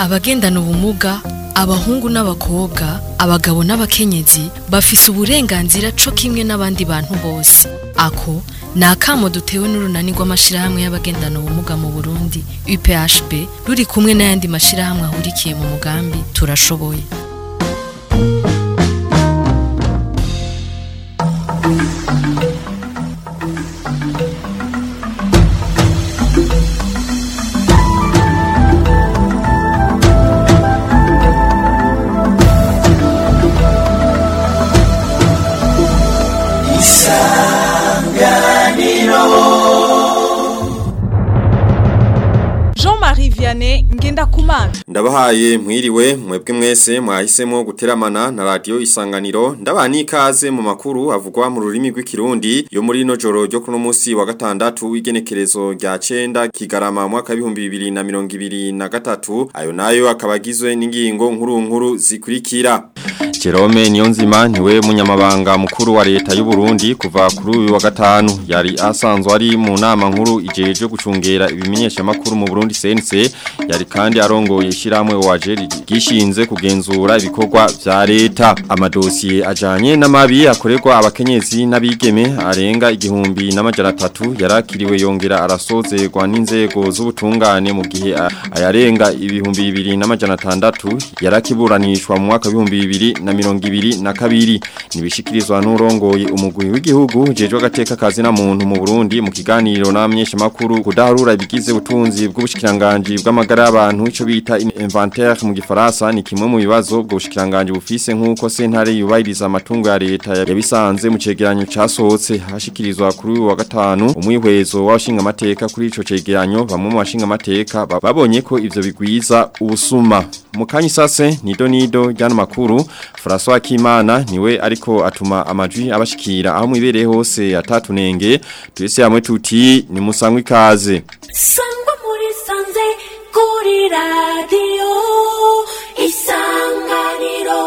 abagendana ubumuga abahungu n'abakobwa abagabo n'abakenyezi bafise uburenganzira co kimwe n'abandi bantu bose ako ni akamo dutewe n'urunani rw'amashirahamwe y'abagendana ubumuga mu burundi uphb ruri kumwe n'ayandi mashirahamwe ahurikiye mu mugambi turashoboye Jean-Marie Vianney Ngendakumana Ndabahaye mwiriwe mwebwe mwese mwahisemo guteramana na radio isanganiro ndabani ikaze mu makuru avugwa mu rurimi rw'ikirundi yo muri no joro ryo kuno musi wa gatandatu w'igenekerezo rya 9 kigarama mwaka 2023 ayo nayo akabagizwe n'ingingo nkuru nkuru zikurikira Jerome Niyonzima niwe munyamabanga mukuru wa leta y'u Burundi kuva kuri uyu wa gatanu yari asanzwe ari mu nama nkuru ijeje gucungera ibimenyesha makuru mu Burundi CNC yari kandi arongoye ishiramwe waje gishinze kugenzura ibikorwa vya leta amadosiye ajanye n'amabi akorerwa abakenyezi n'abigeme arenga igihumbi n'amajana atatu yarakiriwe yongera arasozerwa n'inzego z'ubutungane mu gihe ayarenga ibihumbi bibiri n'amajana atandatu yarakiburanishwa mu mwaka w'ibihumbi bibiri na mirongo ibiri na kabiri nibishikirizwa n'urongoye umugwi w'igihugu jejwe agateka kazi na muntu mu Burundi mu kiganiro n'amenyesha makuru kudaharura ibigize ubutunzi bw'ubushikiranganje bw'amagara y'abantu ico bita inventaire mu gifaransa ni kimwe mu bibazo bwo bushikiranganje bufise nk'uko sentare yubahiriza amatungo ya leta yabisanze mu cegeranyo casohotse hashikirizwa kuri uyu wa gatanu umwihwezo w'abashinga amateka kuri ico cegeranyo bamwe mu bashinga amateka babonye ko ivyo bigwiza ubusuma mu kanyi sase nido nido ryano makuru François Kimana niwe ariko atuma amajwi abashikira aho mwibereye hose atatunenge twese hamwe tuti ni musangwe ikaze sangwa muri sanze kuri radiyo isanganiro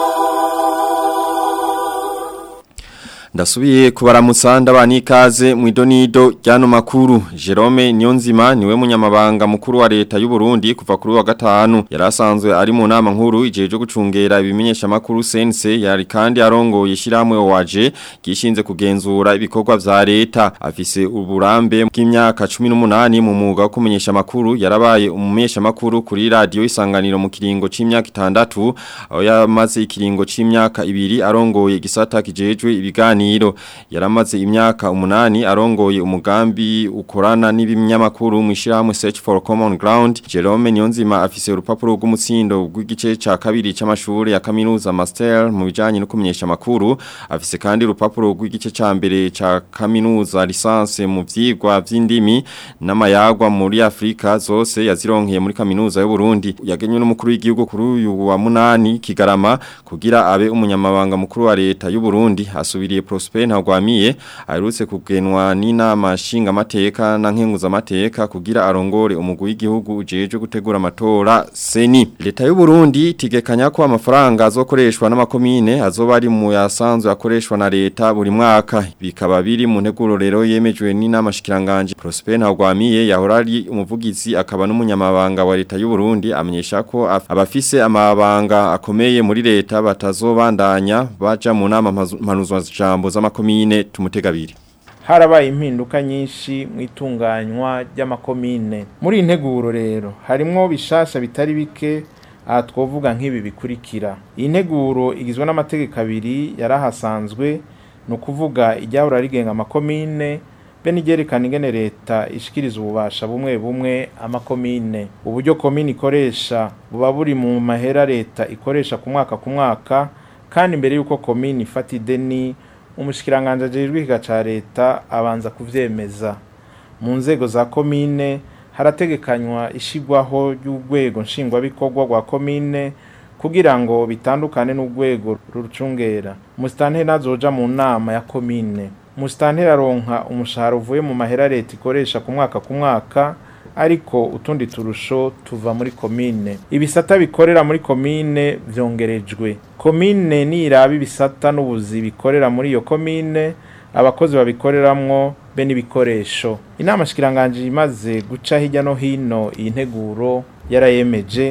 Ndasubiye kubaramutsa ndabani ikaze mu idonido ryano makuru Jerome Niyonzima niwe munyamabanga mukuru wa leta y'u Burundi kuva kuri wa gatanu yarasanzwe ari mu nama nkuru ijeje gucungera ibimenyesha makuru CNC yari kandi arongoye ishiramwe waje gishinze kugenzura ibikorwa vya leta afise uburambe bw'imyaka 18 mu mwuga wo kumenyesha makuru yarabaye umumenyesha makuru kuri radio isanganiro mu kiringo c'imyaka 6 aho yamaze ikiringo c'imyaka ibiri arongoye gisata kijejwe ibigani ibiganiro yaramaze imyaka umunani arongoye umugambi ukorana n'ibinyamakuru mu ishyirahamwe Search for Common Ground Jerome Niyonzima afise urupapuro rw'umutsindo rw'igice ca kabiri c'amashuri ya kaminuza Master mu bijanye no kumenyesha makuru afise kandi urupapuro rw'igice ca mbere ca kaminuza licence mu vyigwa vy'indimi n'amayagwa muri Afrika zose yazironkeye muri kaminuza y'u Burundi yagenywe n'umukuru w'igihugu kuri uyu wa munani Kigarama kugira abe umunyamabanga mukuru wa leta y'u Burundi asubiriye Prosper Ntagwamiye aherutse kugenwa n'inama nshinga amateka na nkenguza amateka kugira arongore umugwi w'igihugu ujeje gutegura amatora seni leta y'u Burundi tigekanya ko amafaranga azokoreshwa n'amakomine azoba ari mu yasanzwe akoreshwa na leta buri mwaka bikaba biri mu nteguro rero yemejwe n'inama shikiranganje Prosper Ntagwamiye yahora ari umuvugizi akaba n'umunyamabanga wa leta y'u Burundi amenyesha ko abafise amabanga akomeye muri leta batazobandanya baja mu nama mpanuzwa jambo z'amakomine tumutegabiri harabaye impinduka nyinshi mu itunganywa ry'amakomine muri integuro rero harimwo bishasha bitari bike aha twovuga nk'ibi bikurikira iyi nteguro igizwe n'amategeko abiri yarahasanzwe ni ukuvuga iryahora rigenga amakomine be n'igerekana ingene leta ishikiriza ububasha bumwe bumwe amakomine uburyo komine ikoresha buba buri mu mahera leta ikoresha ku mwaka ku mwaka kandi mbere y'uko komine ifata ideni umushikiranganje ajejwe ikiga ca leta abanza kuvyemeza mu nzego za komine harategekanywa ishigwaho ry'urwego nshingwabikorwa rwa komine kugira ngo bitandukane n'urwego rucungera musitanteri azoja mu nama ya komine musitanteri aronka umushahara uvuye mu mahera leta ikoresha ku mwaka ku mwaka ariko utundi turusho tuva muri komine ibisata bikorera muri komine vyongerejwe komine niraba ibisata n'ubuzi bikorera muri iyo komine abakozi babikoreramwo be n'ibikoresho inama shikiranganje imaze guca hirya no hino iyi nteguro yarayemeje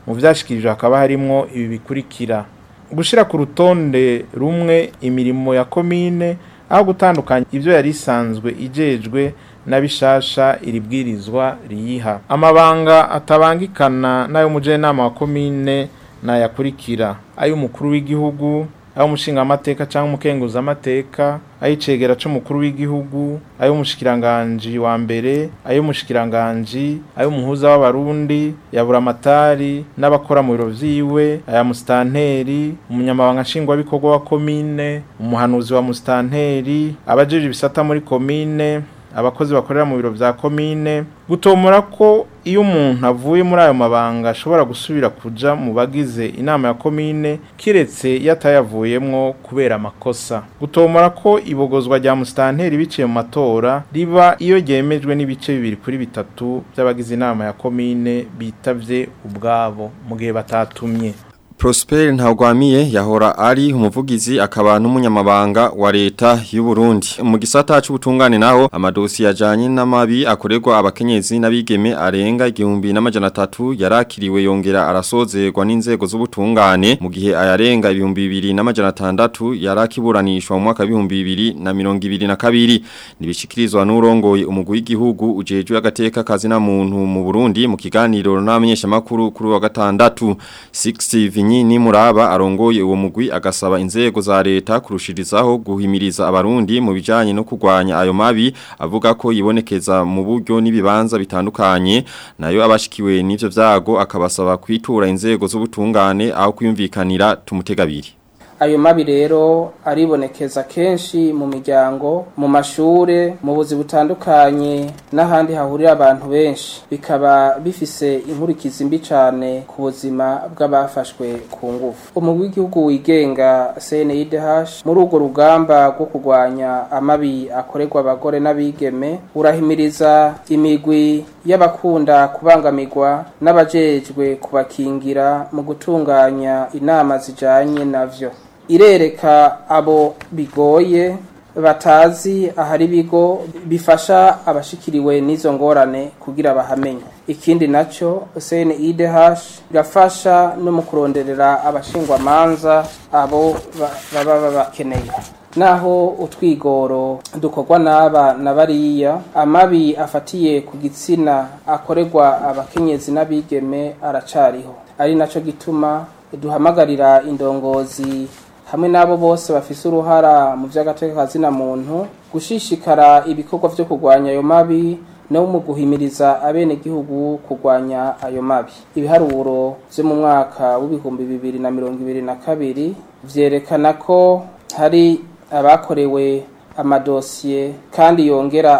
mu vyashikirijwe hakaba harimwo ibi bikurikira gushira ku rutonde rumwe imirimo ya komine aho gutandukanya ivyo yari isanzwe ijejwe na bishasha iri bwirizwa riyiha amabanga atabangikana n'ay'umujenama wa komine nayakurikira ay'umukuru w'igihugu ay'umushingamateka cyangwa umukenguzamateka ay'icegera c'umukuru w'igihugu ay'umushikiranganji wa mbere ay'umushikiranganji ay'umuhuza w'abarundi yabura amatari n'abakora mu biro vyiwe aya musitanteri umunyamabanga nshingwabikorwa wa komine umuhanuzi wa musitanteri abajeje ibisata muri komine abakozi bakorera mu biro vya komine gutomora ko iyo umuntu avuye muri ayo mabanga ashobora gusubira kuja mu bagize inama ya komine kiretse yatayavuyemwo kubera amakosa gutomora ko ibogozwa rya musitanteri biciye mu matora riba iyo ryemejwe n'ibice bibiri kuri bitatu by'abagize inama ya komine bitavye ubwabo mu gihe batatumye Prosper Ntagwamiye yahora ari umuvugizi akaba n'umunyamabanga wa leta y'u Burundi mu gisata c'ubutungane naho amadosi yajanye n'amabi akorerwa abakenyezi n'abigeme arenga igihumbi n'amajana atatu yarakiriwe yongera arasozerwa n'inzego z'ubutungane mu gihe ayarenga ibihumbi bibiri n'amajana atandatu yarakiburanishwa mu mwaka w'ibihumbi bibiri na mirongo ibiri na kabiri nibishikirizwa n'urongoye umugwi w'igihugu ujejwe agateka kazi na muntu mu Burundi mu kiganiro n'amenyeshamakuru kuri wa gatandatu 6 Vinyi muraba arongoye uwo mugwi agasaba inzego za leta kurushirizaho guhimiriza abarundi mu bijanye no kurwanya ayo mabi avuga ko yibonekeza mu buryo n'ibibanza bitandukanye nayo abashikiwe n'ivyo vyago akabasaba kwitura inzego z'ubutungane aho kwiyumvikanira tumutegabiri ayo mabi rero aribonekeza kenshi mu miryango mu mashure mu buzi butandukanye n'ahandi hahurira abantu benshi bikaba bifise inkurikizi mbi cyane ku buzima bw'abafashwe ku ngufu umugwi w'igihugu wigenga CNIDH muri urwo rugamba rwo kurwanya amabi akorerwa abagore n'abigeme urahimiriza imigwi y'abakunda kubangamirwa n'abajejwe kubakingira mu gutunganya inama zijanye navyo irereka abo bigoye batazi ahari ibigo bifasha abashikiriwe n'izo ngorane kugira bahamenye ikindi nacyo CNIDH irafasha no mu kuronderera abashingwamanza abo baba babakeneye naho utwigoro dukorwa n'aba na bariya amabi afatiye ku gitsina akorerwa abakenyezi n'abigeme aracariho ari nacyo gituma duhamagarira indongozi hamwe n'abo bose bafise uruhara mu by'agateka na muntu gushishikara ibikorwa byo kurwanya ayo mabi no mu guhimiriza abenegihugu kurwanya ayo mabi ibiharuro byo mu mwaka w'ibihumbi bibiri na mirongo ibiri na kabiri vyerekana ko hari abakorewe amadosiye kandi yongera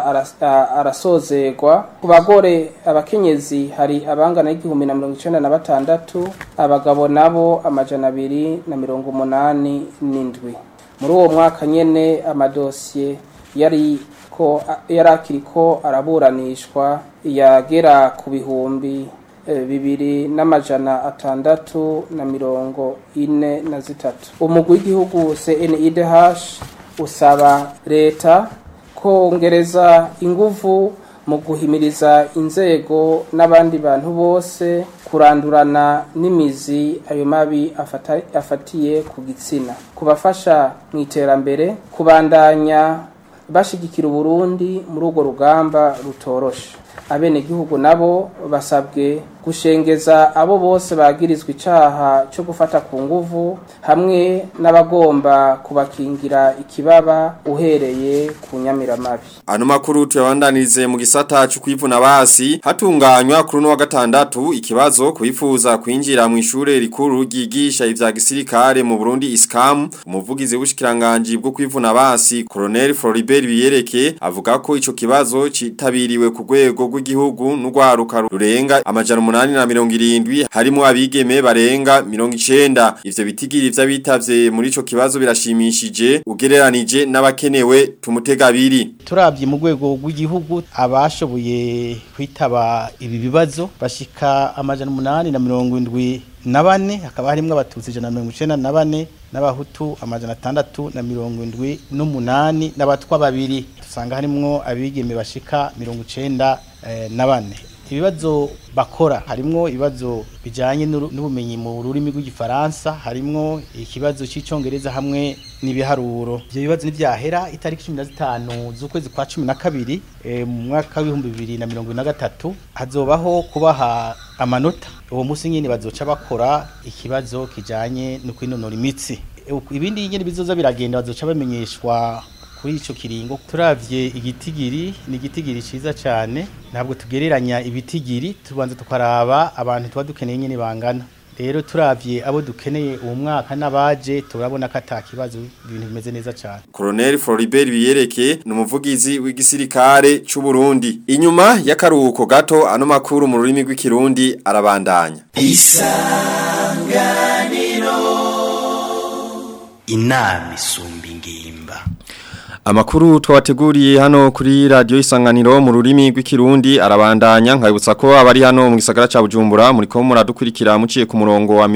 arasozerwa ku bagore abakenyezi hari abangana n'igihumbi na mirongo icenda na batandatu abagabo nabo amajana abiri na mirongo umunani n'indwi muri uwo mwaka nyene amadosiye yari ko yari akiriko araburanishwa yagera ku bihumbi bibiri n'amajana atandatu na mirongo ine na zitatu umugwi w'igihugu CNIDH usaba leta kongereza inguvu mu guhimiriza inzego n'abandi bantu bose kurandurana n'imizi ayo mabi afatiye ku gitsina kubafasha mu iterambere kubandanya bashigikira uburundi muri urwo rugamba rutoroshe abenegihugu nabo basabwe gushengeza abo bose bagirizwa icaha cyo gufata ku nguvu hamwe n'abagomba kubakingira ikibaba uhereye ku nyamiramabi Ano makuru tuyabandanirize mu gisata cyo kwivuna basi hatunganywa kuri no wa gatandatu ikibazo kubifuza kwinjira mu ishure rikuru ryigisha ivya gisirikare mu Burundi ISCAM umuvugizi w'ubushikiranganje bwo kwivuna basi Colonel Floribert Biyereke avuga ko ico kibazo citabiriwe ku rwego rw'igihugu n'urwaruka rurenga amajana umunani na mirongo irindwi harimo abigeme barenga mirongo icenda ivyo bitigiri vy'abitavye muri ico kibazo birashimishije ugereranije n'abakenewe tumutega abiri turabye mu rwego rw'igihugu abashoboye kwitaba ibi bibazo bashika amajana umunani na mirongo indwi na bane hakaba harimo abatutsi ijana na mirongo icenda na bane n'abahutu amajana atandatu na mirongo indwi n'umunani n'abatwa babiri dusanga harimwo abigeme bashika mirongo icenda eh, na bane ibibazo bakora harimwo ibibazo bijanye n'uru- n'ubumenyi mu rurimi rw'igifaransa harimwo ikibazo cy'icongereza hamwe n'ibiharuro ivyo bibazo nivyahera itariki cumi na zitanu z'ukwezi kwa cumi na kabiri eh, mu mwaka w'ibihumbi bibiri na mirongo ibiri na gatatu hazobaho kubaha amanota uwo munsi nyene bazoca bakora ikibazo kijanye no kwinonora imitsi Eh, ibindi nyene bizoza biragenda bazoca bamenyeshwa kuri ico kiringo turavye igitigiri ni igitigiri ciza cyane ntabwo tugereranya ibitigiri tubanza tukaraba abantu tuba dukeneye nyene bangana rero turavye abo dukeneye uwo mwaka n'abaje turabona ko ata kibazo ibintu bimeze neza cyane Colonel Floribert Biyereke ni umuvugizi w'igisirikare c'u Burundi. Inyuma y'akaruhuko gato ano makuru mu rurimi rw'ikirundi arabandanya. inama isumba ingimba Amakuru twabateguriye hano kuri radio isanganiro mu rurimi rw'ikirundi arabandanya nkabutsa ko abari hano mu gisagara ca Bujumbura muri ko muradukurikira muciye ku murongo wa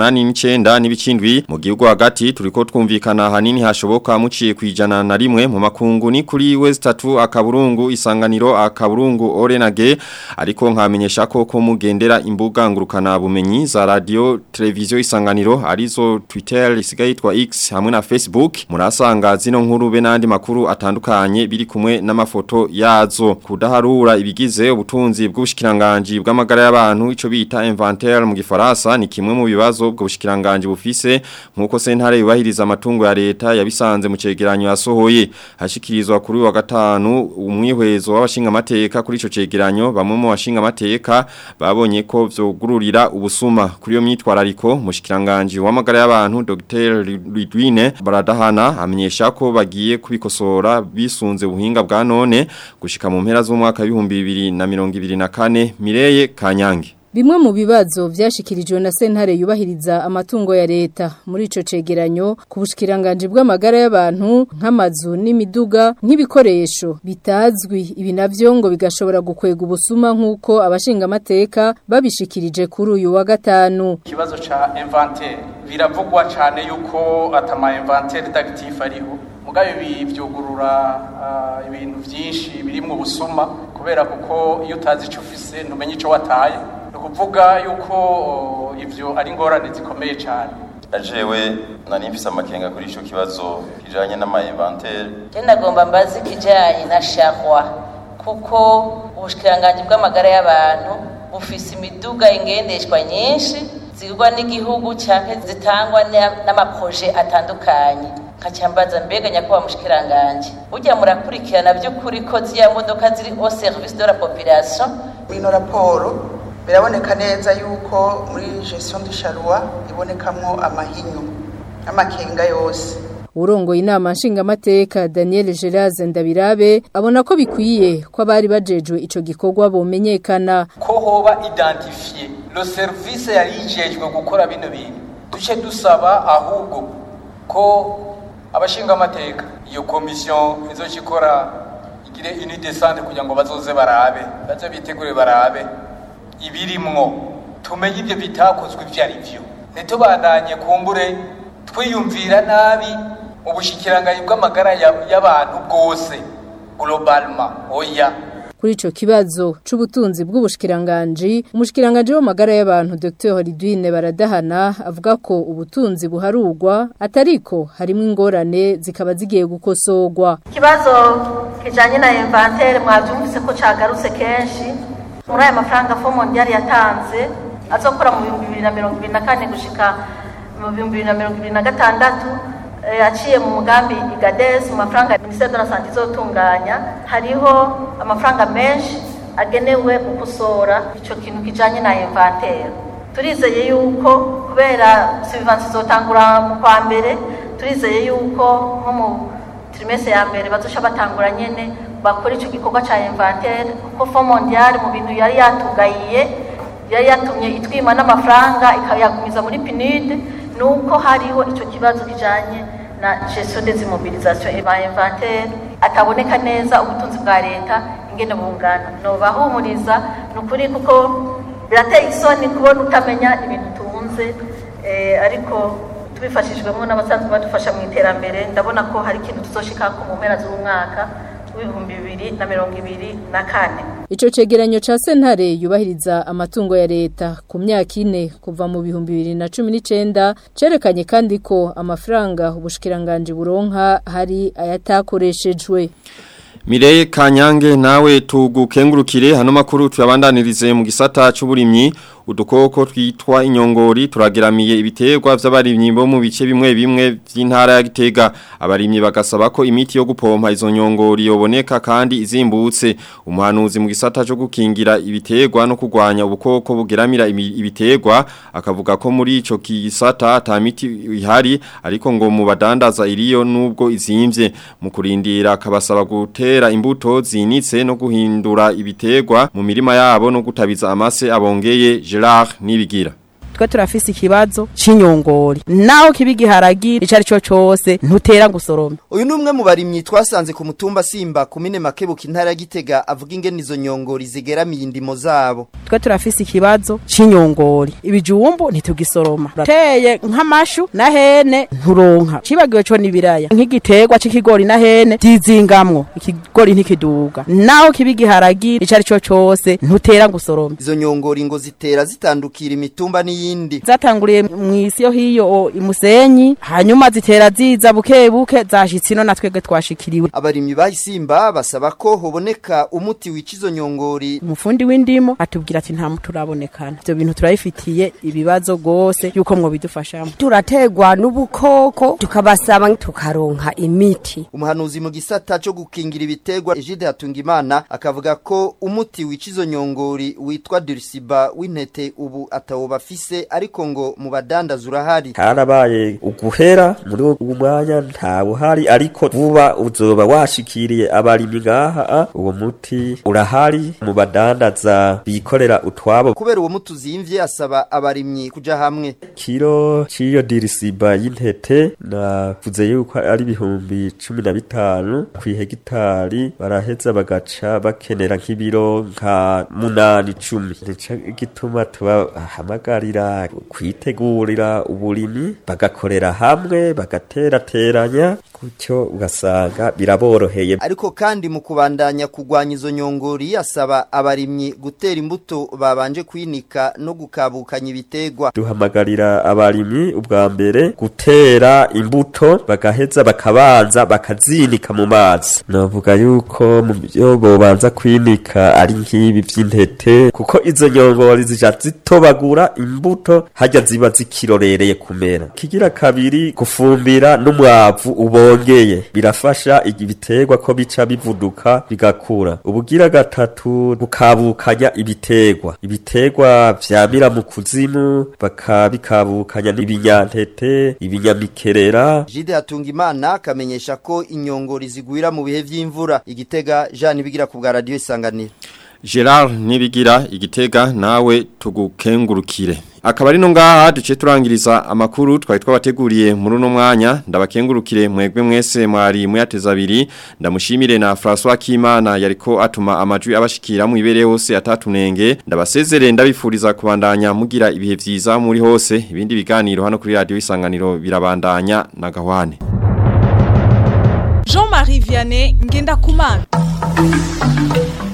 89 n'ibicindwi mu gihugu hagati turiko twumvikana hanini hashoboka muciye kwijana na rimwe mu makungu ni kuri West 3 akaburungu isanganiro akaburungu Orenage ariko nkamenyesha ko ko mugendera imbuga ngurukana bumenyi za radio televiziyo isanganiro arizo Twitter isigaye yitwa X hamwe na Facebook murasanga zino nkuru be nandi makuru atandukanye biri kumwe n'amafoto yazo kudaharura ibigize ubutunzi bw'ubushikiranganje bw'amagara y'abantu ico bita inventaire mu gifaransa ni kimwe mu bibazo bwo bushikiranganje bufise nkuko sentare yubahiriza amatungo ya leta yabisanze mu cegeranyo yasohoye hashikirizwa kuri wa gatanu umwihwezo w'abashinga amateka kuri ico cegeranyo bamwe mu bashinga amateka babonye ko vyogururira ubusuma kuri yo myitwarariko mushikiranganje w'amagara y'abantu Dr Lidwine Baradahana amenyesha ko bagiye kubikosora bisunze ubuhinga bwa none gushika mu mpera z'umwaka w'ibihumbi bibiri na mirongo ibiri na kane Mireye Kanyange Bimwe mu bibazo vyashikirijwe na sentare yubahiriza amatungo ya leta muri ico cegeranyo ku bushikiranganje bw'amagara y'abantu nk'amazu n'imiduga nk'ibikoresho bitazwi ibi navyo ngo bigashobora gukwega ubusuma nk'uko abashinga amateka babishikirije kuri uyu wa gatanu ikibazo ca inventaire biravugwa cyane yuko atama inventaire d'actif ariho mugabe ibi vyugurura ah, ibintu vyinshi birimwo ubusuma kubera kuko iyo utazi ico ufise ntumenye ico wataye ni ukuvuga yuko oh, ivyo ari ingorane zikomeye cyane ajewe nari mfise amakenga kuri ico kibazo kijanye n'ama inventaire Je nagomba mbazi kijanye na sharwa kuko ubushikiranganje bw'amagara y'abantu bufise imiduga ingendeshwa nyinshi zigurwa n'igihugu canke zitangwa n'a- n'amaproje atandukanye nkacambaza mbega nyakubahwa mushikiranganje burya murakurikirana vy'ukuri ko ziriya modoka ziri au service de la population ino raporo biraboneka neza yuko muri gestion du charroi ibonekamwo amahinyu amakenga yose Urongoye inama nshingamateka Daniel Geraze Ndabirabe abona ko bikwiye ko abari bajejwe ico gikorwa bomenyekana ko hoba identifiye lo service yari yijejwe gukora bino bintu duce dusaba ahubwo ko abashinga amateka iyo komisiyo izoca ikora igire une descente kugira ngo bazoze barabe baze bitegure barabe ibirimwo tumenye ibyo bitakozwe ibyo ari byo ntitubandanye kumbure twiyumvira nabi ubushikiranganye bw'amagara ya- y'abantu bwose globalement oya Kuri ico kibazo c'ubutunzi bw'ubushikiranganje umushikiranganje w'amagara y'abantu Dr Ridwine Baradahana avuga ko ubutunzi buharugwa atariko harimo ingorane zikaba zigiye gukosorwa ikibazo kijanye na inventaire mwavyumvise ko cagarutse kenshi muri aya mafaranga fo mondial yatanze azokora mu bihumbi bibiri na mirongo ibiri na kane gushika mu bihumbi bibiri na mirongo ibiri na gatandatu eh, aciye mu mugambi igades mu mafaranga ministere de la santé izotunganya hariho amafaranga menshi agenewe gukosora ico kintu kijanye na inventaire turizeye yuko kubera subvention izotangura mu kwa mbere turizeye yuko nko mu trimese ya mbere bazosha batangura nyene bakora ico gikorwa ca inventaire kuko fond mondial mu bintu yari yatugayiye yari yatumye itwima n'amafaranga ikayagumiza muri PNUD nuko hariho ico kibazo kijanye na gestion des immobilisations et ba inventaire ataboneka neza ubutunzi bwa leta ingene bungana nobahumuriza nukuri kuko birateye isoni kubona utamenya ibintu tunze eh, ariko tubifashijwemo n'abasanzwe badufasha mu iterambere ndabona ko hari ikintu tuzoshikako mu mpera z'umwaka w'ibihumbi bibiri na mirongo ibiri na kane Ico cegeranyo ca sentare yubahiriza amatungo ya leta ku myaka ine kuva mu bihumbi bibiri na cumi n'icenda cerekanye kandi ko amafaranga ubushikiranganje buronka hari ayatakoreshejwe. Mireye Kanyange nawe tugukengurukire hano makuru tuyabandanirize mu gisata c'uburimyi udukoko twitwa inyongori turageramiye ibiterwa vy'abarimyi bo mu bice bimwe bimwe vy'intara ya Gitega abarimyi bagasaba ko imiti yo gupompa izo nyongori yoboneka kandi izimbutse umuhanuzi mu gisata cyo gukingira ibiterwa no kugwanya ubukoko bugeramira ibiterwa akavuga ko muri ico gisata ata miti ihari ariko ngo mu badandaza iriyo nubwo izimvye mu kurindira akabasaba gutera imbuto zinitse no guhindura ibiterwa mu mirima yabo no gutabiza amase abongeye Gerard Nibigira twe turafise ikibazo c'inyongori naho kibigiharagira icari cyo cyose ntutera gusoroma uyu numwe mu barimyi twasanze ku mutumba simba kumine makebuka intara ya Gitega avuga ingene izo nyongori zigeramiye indimo zabo twe turafise ikibazo c'inyongori ibijumbu ntitugisoroma teye nk'amashu na hene nturonka cibagiwe cyo nibiraya nk'igiterwa c'ikigori na hene zizingamwo ikigori ntikiduga naho kibigiharagira icari cyo cyose ntutera gusoroma izo nyongori ngo zitera zitandukira imitumba ni yindi zatanguriye mu isi yo hiyo imusenyi hanyuma zitera ziza buke buke zashitse ino natwege twashikiriwe abarimyi bahisimba basaba ko hoboneka umuti wica izo nyongori umufundi w'indimo atubwira ati nta muti urabonekana ivyo bintu turabifitiye ibibazo gose yuko mwo bidufashamo turategwa n'ubukoko tukabasaba tukaronka imiti umuhanuzi mu gisata cyo gukingira ibiterwa Egide Hatungimana akavuga ko umuti wica izo nyongori witwa Dirisiba w'intete ubu atawo bafise ariko ngo mu badandaza urahari harabaye uguhera muri uwo mwanya nta buhari ariko vuba uzoba washikiriye abarimyi ngaha uwo muti urahari mu badandaza bikorera utwabo kubera uwo muti uzimvye asaba abarimyi kuja hamwe kiro ciyo dirisiba y'intete navuze yuko ari ibihumbi cumi na bitanu kw'ihegitari baraheza bagaca bakenera nk'ibiro nka munani cumi nico gituma tubahamagarira kwitegurira uburimi bagakorera hamwe bagaterateranya gutyo ugasanga biraboroheye ariko kandi mu kubandanya kugwanya izo nyongori asaba abarimyi gutera imbuto babanje kwinika no gukabukanya ibitegwa duhamagarira abarimyi ubwa mbere gutera imbuto bagaheza bakabanza bakazinika mu mazi navuga yuko mu byo bobanza kwinika ari nk'ibi by'intete kuko izo nyongori zija zitobagura imbuto hajya ziba zikirorereye kumera kigira kabiri gufumbira n'umwavu ubongeye birafasha ibiterwa ko bica bivuduka bigakura ubugira gatatu bukabukanya ibiterwa ibiterwa vyamira mu kuzimu bakabikabukanya n'ibinyantete ibinyamikerera Jide Hatungimana akamenyesha ko inyongori zigwira mu bihe vy'imvura igitega Jean bigira ku bwa radio isanganiro Gerard Nibigira igitega nawe tugukengurukire akaba ari no ngaha duce turangiriza amakuru twari twabateguriye muri uno mwanya ndabakengurukire mwegwe mwese mwari muyateza abiri ndamushimire na François Kimana yariko atuma amajwi abashikira mu ibere hose atatunenge ndabasezere ndabifuriza kubandanya mugira ibihe vyiza muri hose ibindi biganiro hano kuri radio isanganiro birabandanya na gahwane Jean-Marie Vianney ngenda kumana